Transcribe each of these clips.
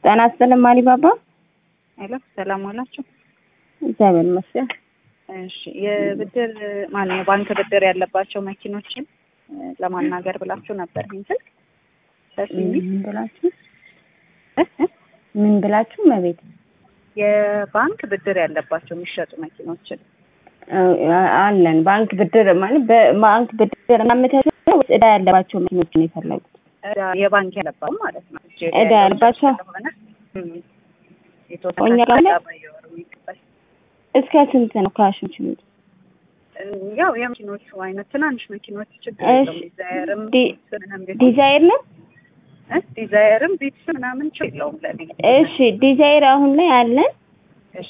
ጤና ይስጥልኝ ማሪባባ። ሄሎ ሰላም ዋላችሁ? እግዚአብሔር ይመስገን። እሺ የብድር ማነው የባንክ ብድር ያለባቸው መኪኖችን ለማናገር ብላችሁ ነበር ይህን ስልክ ምን ብላችሁ ምን ብላችሁ መቤት የባንክ ብድር ያለባቸው የሚሸጡ መኪኖችን አለን። ባንክ ብድር ማለት በባንክ ብድር እናመቻቸው ወይስ ዕዳ ያለባቸው መኪኖች ነው የፈለጉት? የባንክ ያለባቸው ማለት ነው። እጄ ላይ ዕዳ ያለባቸው ስለሆነ እም፣ የተወሰነ እኛ ጋር ዕዳ በየወሩ የሚከፈል እስከ ስንት ነው ካሽ የምችሉት? ያው የመኪኖቹ አይነት ትናንሽ መኪኖች ችግር እሺ። የለውም። ዲዛየርም ዲ- ምንም ቢሆን ዲዛይር ነው? እ ዲዛየርም ቢትስ ምናምን ችግር የለውም ለኔ። እሺ ዲዛይር አሁን ላይ አለን እሺ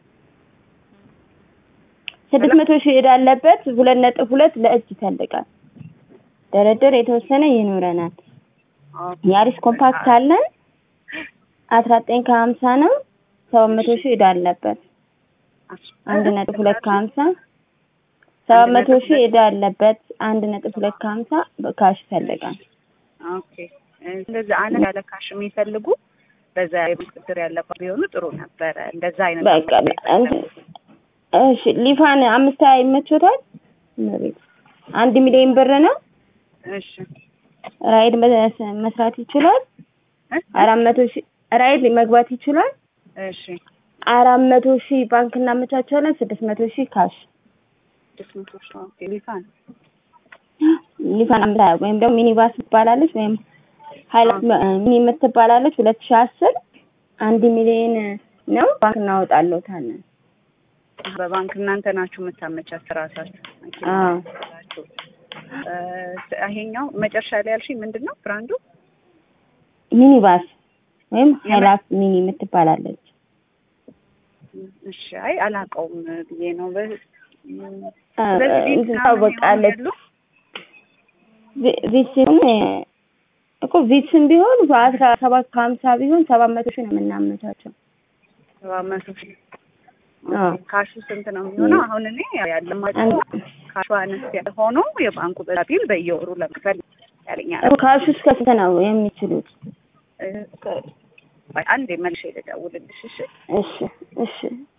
ስድስት መቶ ሺህ ዕዳ አለበት። ሁለት ነጥብ ሁለት ለእጅ ይፈልጋል። ድርድር የተወሰነ ይኖረናል። ኦኬ። ያሪስ ኮምፓክት አለን አስራ ዘጠኝ ከሀምሳ ነው። ሰባት መቶ ሺህ ዕዳ አለበት። አንድ ነጥብ ሁለት ከሀምሳ ሰባት መቶ ሺህ ዕዳ አለበት። አንድ ነጥብ ሁለት ከሀምሳ በካሽ ይፈልጋል። ኦኬ እንደዚህ አነስ ያለ ካሽ የሚፈልጉ በዛ የባንክ ብድር ያለባት ቢሆኑ ጥሩ ነበረ። እንደዛ አይነት በቃ እንትን እሺ ሊፋን አምስት ሀያ ይመቾታል። እመቤት አንድ ሚሊዮን ብር ነው። እሺ ራይድ መስ- መስራት ይችላል። እ? አራት መቶ ሺህ ራይድ መግባት ይችላል። እሺ አራት መቶ ሺህ ባንክ እናመቻቻለን። ስድስት መቶ ሺህ ካሽ ስድስት መቶ ሺህ ኦኬ ሊፋን ሊፋን አምሳ ወይም ደግሞ ሚኒባስ ትባላለች ወይም ሀይላት ሚኒ የምትባላለች ሁለት ሺህ አስር አንድ ሚሊዮን ነው። ባንክ እናወጣለታለን። በባንክ እናንተ ናችሁ የምታመቻችሁ ራሳችሁ መኪና አዎ ናችሁ። እ፣ ይሄኛው መጨረሻ ላይ ያልሽኝ ምንድን ነው ብራንዱ? ሚኒባስ ወይም ሀይላት ሚኒ የምትባላለች እሺ አይ አላውቀውም ብዬ ነው። በ- አ፣ ስለዚህ ቤት እንትን ምናምን ታወቃለች። ያሉ ቪ- ቪትስም እኮ ቪትስም ቢሆን በአስራ ሰባት ከሀምሳ ቢሆን ሰባት መቶ ሺህ ነው የምናመቻቸው። ሰባት መቶ ሺህ አዎ ካሹ ስንት ነው የሚሆነው? አሁን እኔ ያለማቸው አንድ- ካሹ አነስ ያለ ሆኖ የባንኩ በቢል በየወሩ ለመክፈል ያለኛል። እኮ ካሽ እስከ ስንት ነው የሚችሉት? እ፣ አንዴ መልሼ ልደውልልሽ እሺ? እሺ እሺ